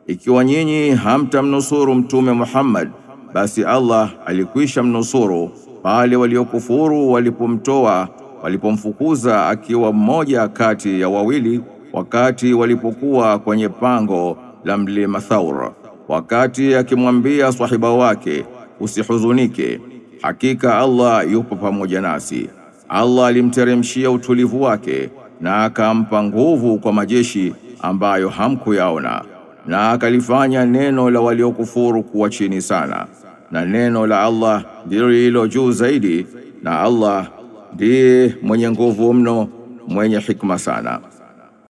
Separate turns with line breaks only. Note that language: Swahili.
ikiwa nyinyi hamtamnusuru Mtume Muhammad, basi Allah alikwisha mnusuru pale waliokufuru walipomtoa walipomfukuza akiwa mmoja kati ya wawili, wakati walipokuwa kwenye pango la mlima Thaur, wakati akimwambia swahiba wake, usihuzunike, hakika Allah yupo pamoja nasi. Allah alimteremshia utulivu wake na akampa nguvu kwa majeshi ambayo hamkuyaona, na akalifanya neno la waliokufuru kuwa chini sana, na neno la Allah ndilo lililo juu zaidi, na Allah ndiye mwenye nguvu mno, mwenye hikma sana.